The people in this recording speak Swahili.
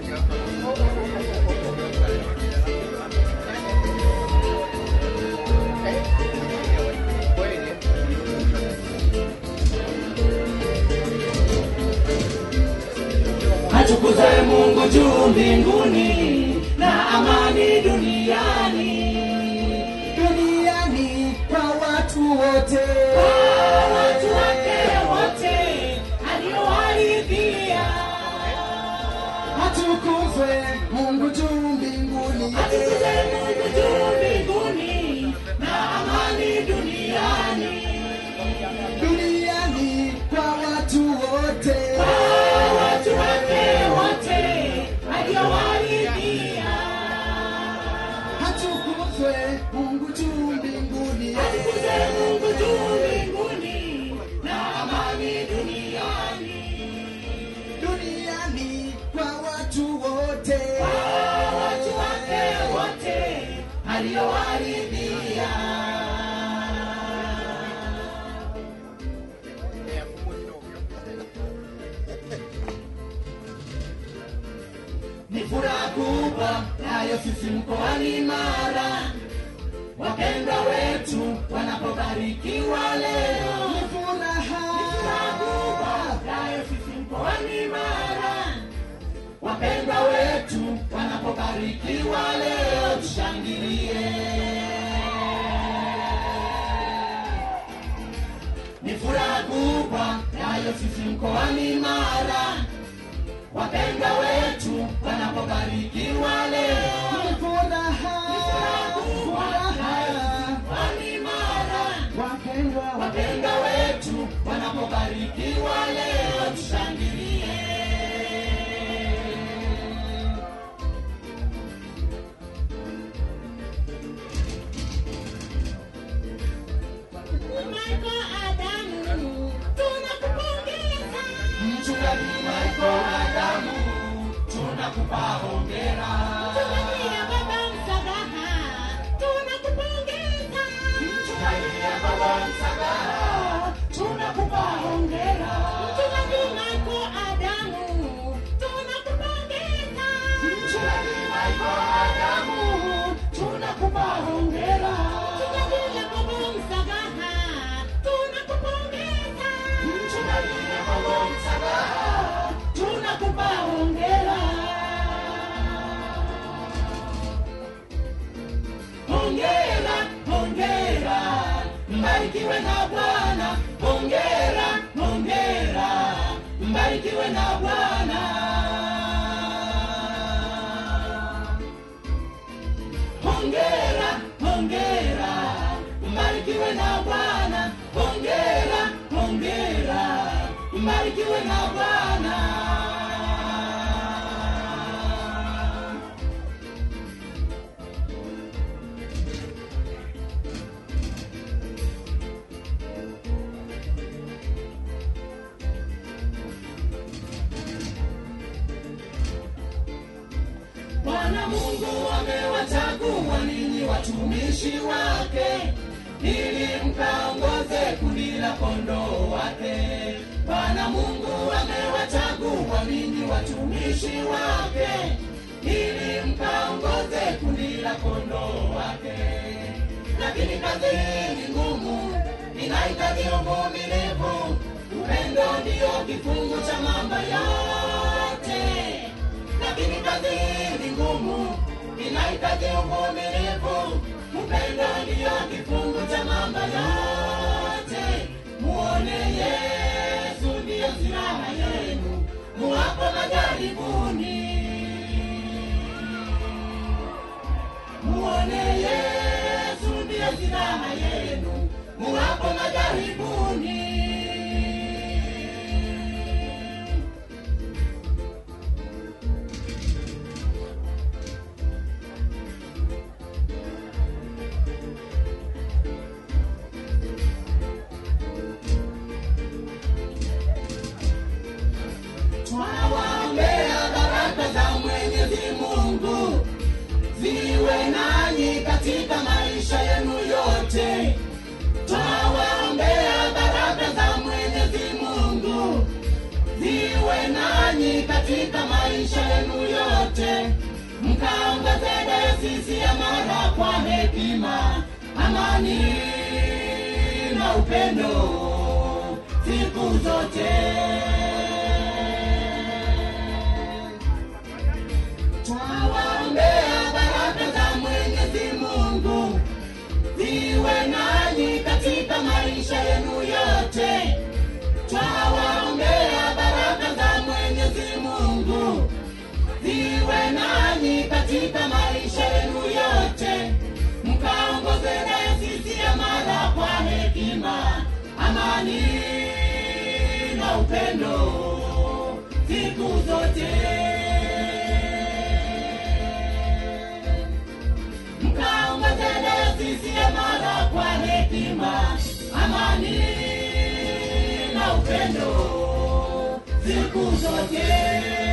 Atukuze Mungu juu mbinguni na amani duniani. duniani kwa watu wote Watu wake wote aliowaridhia. atukuzwe mungu juu mbinguni Atukuze Mungu juu mbinguni na amani duniani. duniani kwa watu wote Watu wake wote aliowaridhia. atukuzwe mungu juu mbinguni Atukuze Mungu juu mbinguni na amani duniani. duniani kwa watu wote watu wake wote aliowaridhia. Ni furaha kubwa nayo sisi mkoani Mara, wapendwa wetu wanapobarikiwa leo. Ni furaha nayo sisi mkoani Mara, wapendwa wetu wanapobarikiwa leo, tushangilie. Ni furaha kubwa nayo sisi mkoani Mara, wapendwa wetu wanapobarikiwa leo. Ni furaha Furaha furaha mkoani Mara, wapendwa wapendwa wetu wanapobarikiwa leo, tushangilie. Michael Adamu, tunakupongeza. Mchungaji Michael Adamu, tunakupa hongera. Mchungaji ya Baba Msagaha, tunakupongeza. Mchungaji ya Baba Msagaha, tunakupa hongera. Mchungaji Michael Adamu, tunakupongeza. Mchungaji Michael Adamu, tunakupa hongera. Mchungaji ya Baba Msagaha, tunakupongeza. Mchungaji ya Baba Msagaha, tunakupa hongera. Hongera, hongera, mbarikiwe na Bwana. Hongera, hongera, mbarikiwe na Bwana. Hongera, hongera, mbarikiwe na Bwana. Hongera, hongera, mbarikiwe na Bwana. Bwana Mungu amewachagua ninyi watumishi wake ili mkaongoze kundi la kondoo wake. Bwana Mungu amewachagua ninyi watumishi wake ili mkaongoze kundi la kondoo wake. Lakini kazi ni ngumu, inahitaji uvumilivu. Upendo ndiyo kifungu cha mambo yote lakini kazi ni ngumu, inahitaji uvumilivu. Upendo ndiyo kifungu cha mambo yote. Muone Yesu ndiyo silaha yenu muwapo majaribuni. Muone Yesu ndiyo silaha yenu muwapo majaribuni. Twawaombea baraka za Mwenyezi Mungu ziwe nanyi katika maisha yenu yote. Twawaombea baraka za Mwenyezi Mungu ziwe nanyi katika maisha yenu yote. mkaongoze dayosisi ya Mara kwa hekima, amani na upendo siku zote. Twawaombea baraka za Mwenyezi Mungu ziwe nanyi katika maisha yenu yote. Twawaombea baraka za Mwenyezi Mungu ziwe nanyi katika maisha yenu yote, mkaongoze dayosisi ya Mara kwa hekima, amani na upendo siku zote. Mkaongoze dayosisi ya Mara kwa hekima, amani na upendo siku zote.